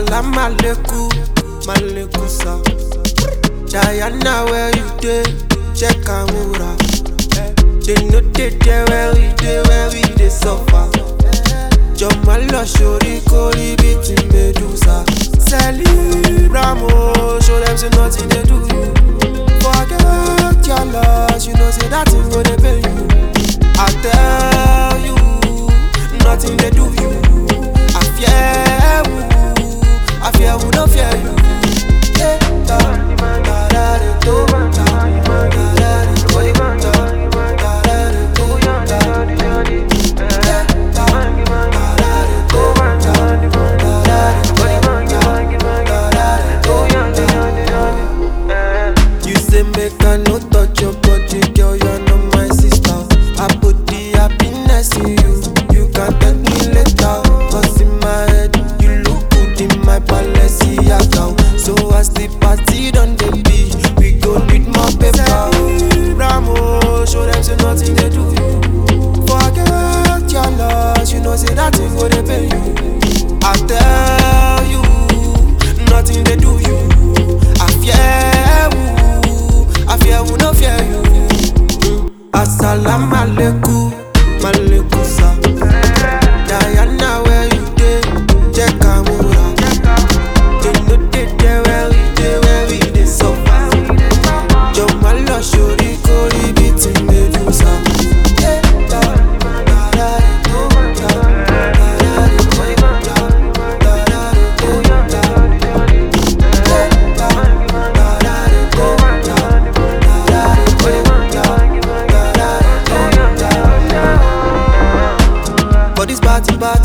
Assalamu alaikum, malaikum sa. Diana, where you dey? Check Amura. They know they there where we dey, where we dey suffer. Jọ̀mọ́ lọ sórí kórí bíi ti Medusa. Celebramo, show them say nothing dey do you. Forget your loss, you know say that thing go dey pay you. I tell you, nothing dey do you. I fear you, I fear you, no fear you. Yeah, da, da, da, da, do, da, da, da, da, do, da, da, da, da, do, da, yeah, da, da, da, da, do, da, da, da, da, do, da, da, da, do. You say make I no touch your body, girl, you're not my sister. I put the happiness in you, you can thank me later. Cause in my head, you look good in my Balenciaga. So as the party done the be, we go need more paper. Ramo, show them say nothing they do you. Forget your loss, you know say that thing go they pay you. I tell you, nothing they do you. I fear you, I fear you, no fear you. Assalamu alaikum, malaikum sa. Diana, where you dey? Check Amura. They know they there where we dey, where we dey suffer. Jọ̀mọ́ lọ sórí kórí bíi ti Medusa. Eh, da, da, da, do, da, da, da, do, da, da, da, do, da. Eh, da, da, da, do, da, da, da, do, da, da, da, do, da. For this party, party,